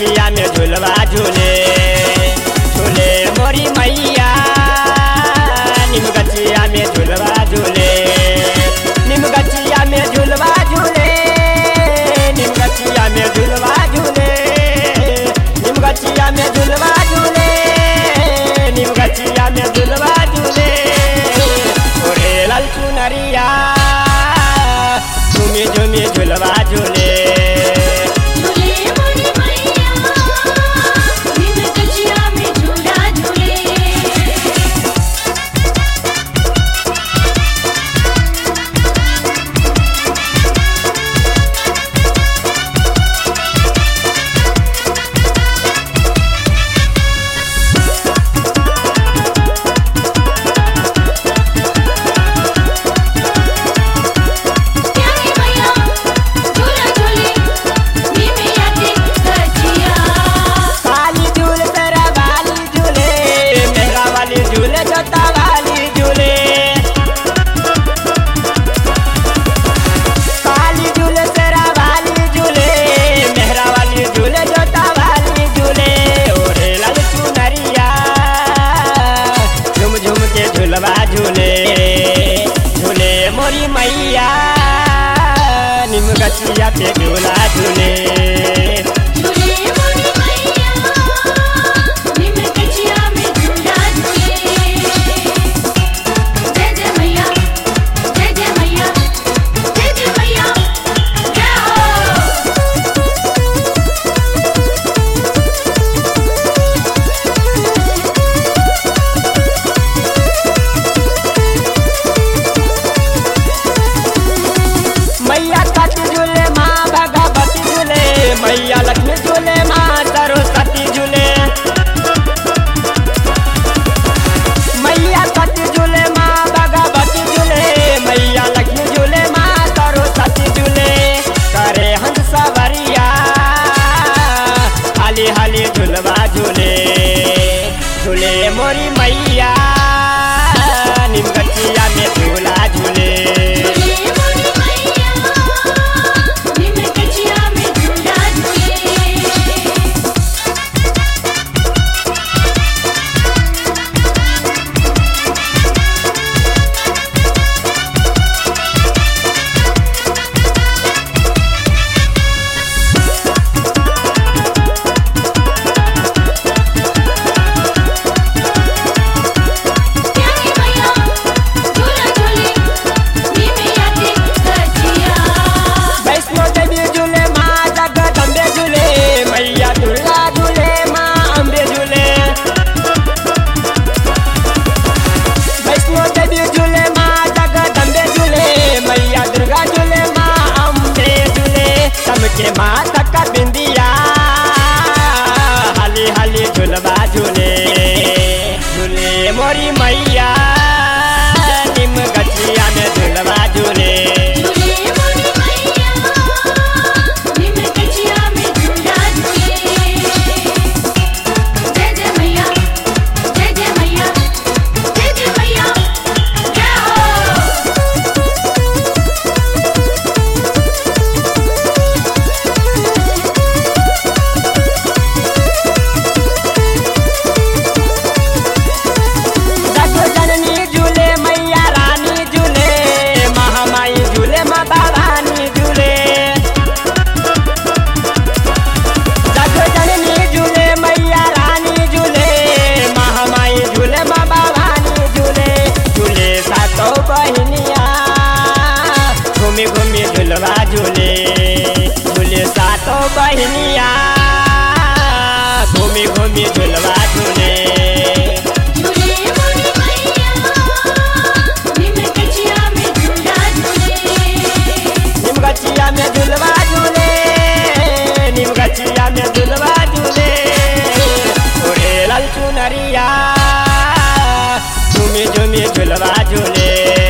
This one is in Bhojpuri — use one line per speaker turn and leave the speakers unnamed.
गछिया में झुलवा झूले झूले मोरी मैया निम गछिया में झुलवा झूले निम गछिया में झुलवा झूले निम गछिया में झुलवा झूले निम गछिया में झुलवा झूले निम गछिया में झुलवा झूले ओरे लाल चुनरिया झूमे झूमे झुलवा झूले
झूले मोरी मैया निम गछिया में झूला झूले प्यारी मैया झूला झूले निम याते गछिया
काली झूल तेरा वाली झूले मेरा वाली झूले जोता वाली झूले काली झूल तेरा वाली झूले मेहरा वाली झूले जोता वाली झूले ओरे लाल चुनरिया झुम झुम के झुलवा झूले झूले मोरी मैया निम गछिया पे झूला झूले
झूले मोरी मैया निम गछिया में झूला झूले जय जय मैया जय जय मैया जय जय मैया जय हो
मैया सती झूले माँ भगवती झूले मैया लक्ष्मी झूले माँ सरस्वती झूले मैया सती झूले माँ भगवती झूले मैया लक्ष्मी झूले माँ सरस्वती झूले करे हंस सवरिया हाली हाली झूलवा झूले झूले मोरी मैया निम गछिया में झूला झूले
झूले मोरी मैया निम गछिया में झूला झूले प्यारी मैया झूला झूले निम याते गछिया
वैष्णो देवी झूले माँ जगदम्बे झूले मैया दुर्गा झूले माँ अम्बे झूले वैष्णो देवी झूले माँ जगदम्बे झूले मैया दुर्गा झूले माँ अम्बे झूले सबके माता का बिंदिया हाली हाली झूलवा झूले झूले मोरी मैया निम गछिया में झूलवा झूले
झूले मोरी मैया निम गछिया में झूला झूले जय जय मैया जय जय मैया जय जय मैया जय हो
जग जननी झूले मैया रानी झूले महामाई झूले माँ भवानी झूले जग जननी झूले मैया रानी झूले महामाई झूले माँ भवानी झूले झूले सातो बहनिया घूमी घूमी झूलवा झूले झूले सातो बहनिया घूमी घूमी झूलवा झूले
झूले मोरी मैया निम गछिया में झूला झूले
निम गछिया में झुलवा झूले निम गछिया में झुलवा झूले ओरे लाल चुनरिया झूमी झूमी झुलवा झूले